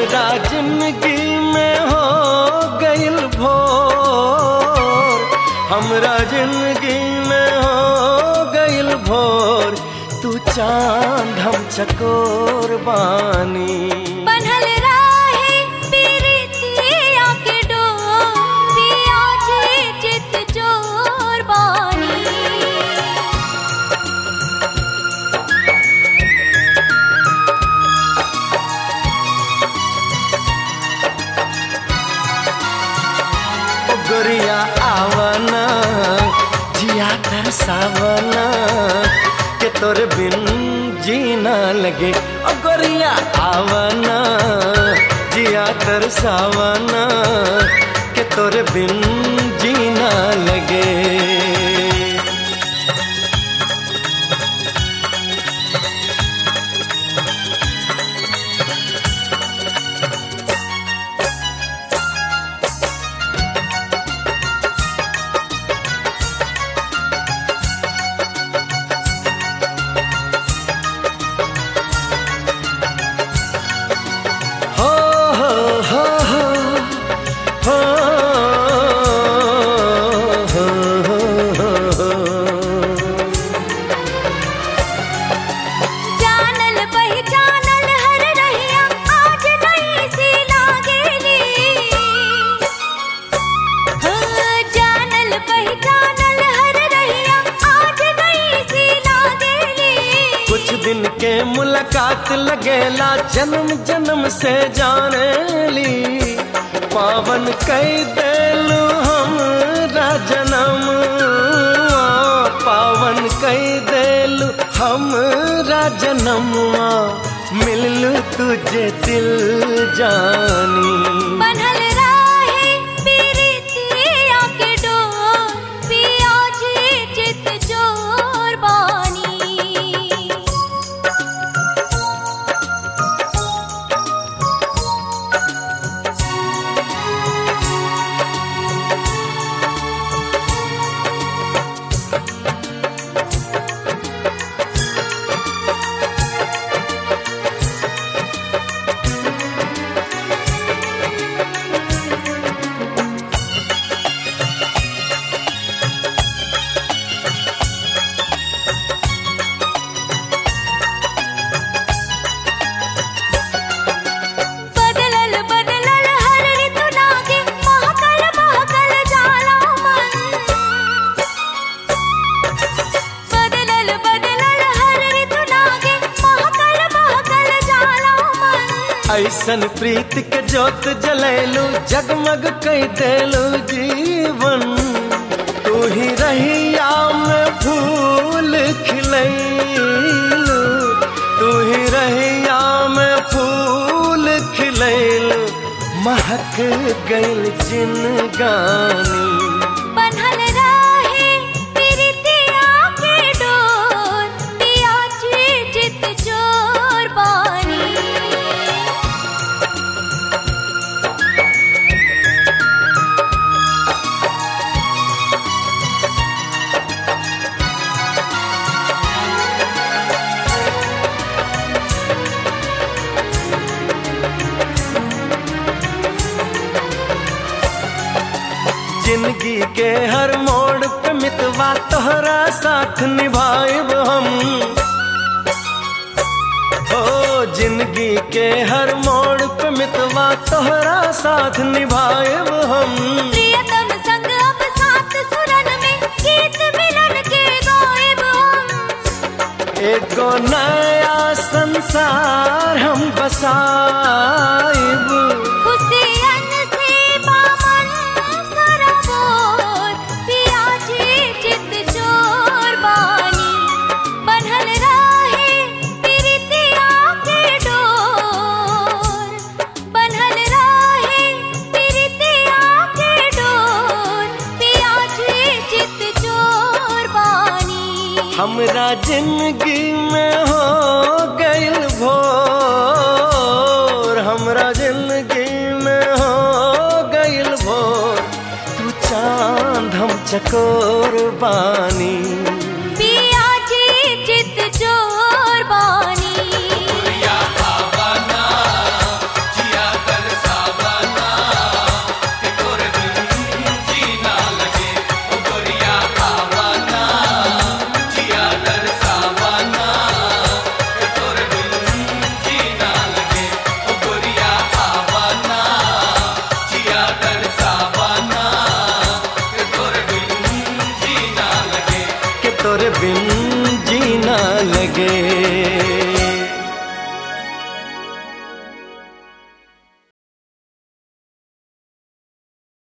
हमरा जिंदगी में हो गइल भोर हमरा जिंदगी में हो गइल भोर तू चांद हम चकोर बानी बनल राहे पीरितिया के डोर पिया जी चित चोर बानी ओ गोरिया आवना जिया तरसावना के तोरे बिन जीना लगे ओ गोरिया आवना जिया तरसावना के तोरे बिन जीना लगे हो हो हो हो हो हो हो हो जानल पहचानल हर रहिया आज नहीं सी लागेली हाँ, जानल पहचानल हर रहिया आज नहीं सी लागेली कुछ दिन के मुलाकात लगेला जन्म जन्म से जाने ली पावन कई देलू हम जन्म पावन कई देलू हम जन्मवा मिललू तुझे दिल जानी बनल राहे पीरितिया के डोर पिया जी चित चोर बानी बदलल बदलल हर ऋतु लागे महकल महकल जाला मन बदलल बदलल हर ऋतु लागे महकल महकल जाला मन ऐसन प्रीत के जोत जलैलू जगमग कई देलू जीवन तू ही रहिया में फूल खिलैलू तू ही रहिया में फूल खिलैलू महक गइल जिनगानी बनल राहे पीरितिया के डोर पिया जी चित चोर बानी जिंदगी के हर मोड़ पे मितवा तोहरा साथ निभाएब हम हो जिंदगी के हर मोड़ पे मितवा तोहरा साथ निभाएब हम प्रियतम संग अब साथ सुरन में गीत मिलन के गायब हम एगो नया संसार हम बसाएब खुशियन से बामन सराबोर पिया जी चित चोर बानी बनल राहे पीरितिया के डोर बनल राहे पीरितिया के डोर पिया जी चित चोर बानी हमरा जिंदगी में हो गइल भोर हमरा जिंदगी में हो गइल भोर तू चांद हम चकोर बानी पिया जी चित चोर बानी जीना लगे